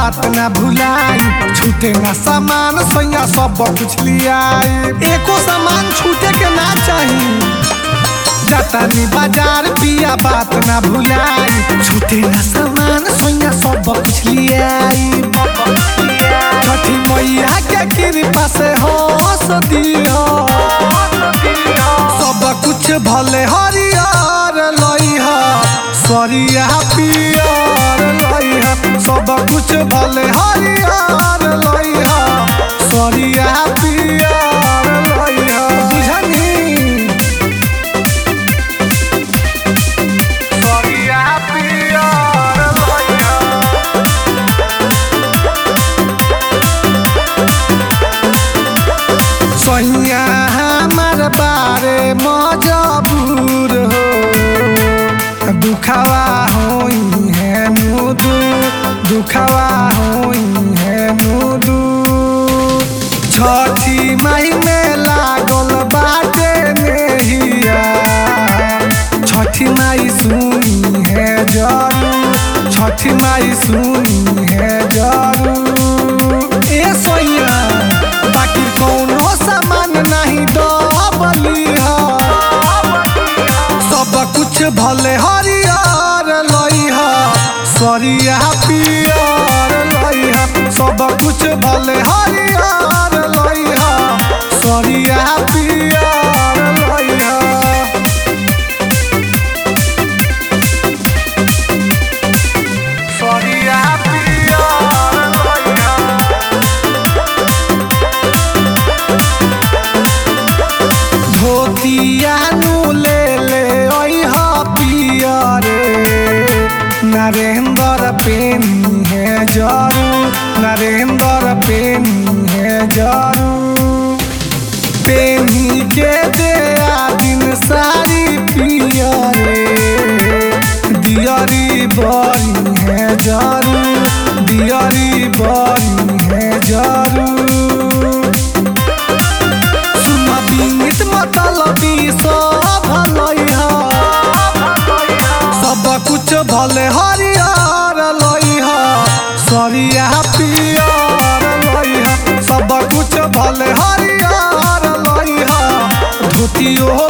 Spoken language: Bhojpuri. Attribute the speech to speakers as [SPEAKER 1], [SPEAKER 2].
[SPEAKER 1] बात ना भुलाई छूटे ना सामान सैया सब कुछ लियाई एको सामान छूटे के ना चाही जातानी बाजार पिया बात ना भुलाई छूटे ना सामान सैया सब कुछ लियाई छठी मैया के कृपा से हंस दियो सब कुछ भले हरियर लइह सरिया पियर लइह सब कुछ भले हरियर लइह सरिया पियर लइह बुझनी सरिया पियर लइह सैया हमार बारे मजबूर हो दुखवा होई है मुदू दुखवा होई है मुदू छठी माई में लागल बाटे नेहिया छठी माई सुनी है जरू छठी माई सुनी है जरू ए सोइया बाकी कौनो सामान नहीं दबली सब कुछ भले हरियर लइह सरिया पियर लइह सब कुछ भले हरियर लइह सरिया पियर लइह सरिया पियर लइह धोतिया नु ले ले ओह पियरे नरेंद्र पेनी है जरू नरेंद्र पेनी है जरू पेनी के दे दिन सारी पियरे दियरी बड़ी है जरू दियरी बड़ी है जरू सुन बीमित मतलबी सब लइह सब कुछ भले हरियर लइह सरिया पियर लइह सब कुछ भले हरियर लइह धोतियो